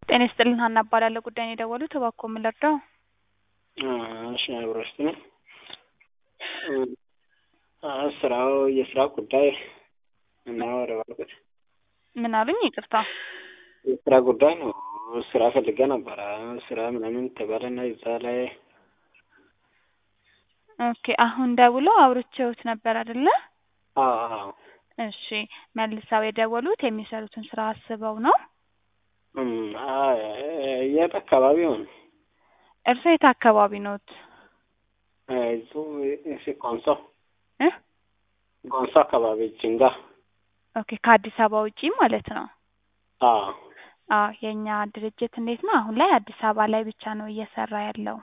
ጤና ይስጥልን ሀና እባላለሁ ጉዳይ ነው የደወሉት እባክዎ ምን ልርዳው እሺ አብሮሽ ነው ስራው የስራ ጉዳይ እና ወደ ባልኩት ምን አሉኝ ይቅርታ የስራ ጉዳይ ነው ስራ ፈልጌ ነበረ ስራ ምናምን ተባለና እዛ ላይ ኦኬ አሁን ደውለው አውርቼዎት ነበር አይደለ አዎ እሺ መልሰው የደወሉት የሚሰሩትን ስራ አስበው ነው የት አካባቢ ሆነ እርስዎ የት አካባቢ ኖት እዙ ኮንሶ እ ኮንሶ አካባቢ ጅንጋ ኦኬ ከአዲስ አበባ ውጪ ማለት ነው አዎ አዎ የእኛ ድርጅት እንዴት ነው አሁን ላይ አዲስ አበባ ላይ ብቻ ነው እየሰራ ያለው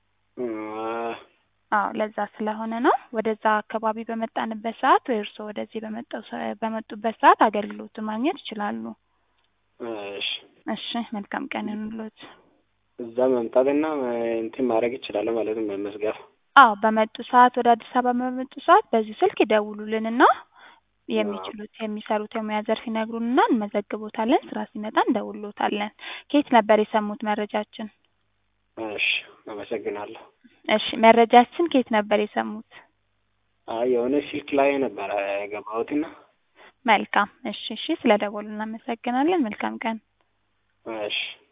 አዎ ለዛ ስለሆነ ነው ወደዛ አካባቢ በመጣንበት ሰዓት ወይ እርስዎ ወደዚህ በመጣው በመጡበት ሰዓት አገልግሎቱን ማግኘት ይችላሉ እሺ እሺ መልካም ቀን ይሁንልዎት እዛ መምጣትና እንትን ማድረግ ይችላል ማለት ነው መመዝገብ አዎ በመጡ ሰዓት ወደ አዲስ አበባ በመጡ ሰዓት በዚህ ስልክ ይደውሉልንና የሚችሉት የሚሰሩት የሙያ ዘርፍ ይነግሩንና እንመዘግቦታለን ስራ ሲመጣ እንደውልዎታለን ከየት ነበር የሰሙት መረጃችን እሺ አመሰግናለሁ እሺ መረጃችን ከየት ነበር የሰሙት አይ የሆነ ስልክ ላይ ነበረ የገባሁትና መልካም እሺ እሺ ስለደወሉ እናመሰግናለን መልካም ቀን እሺ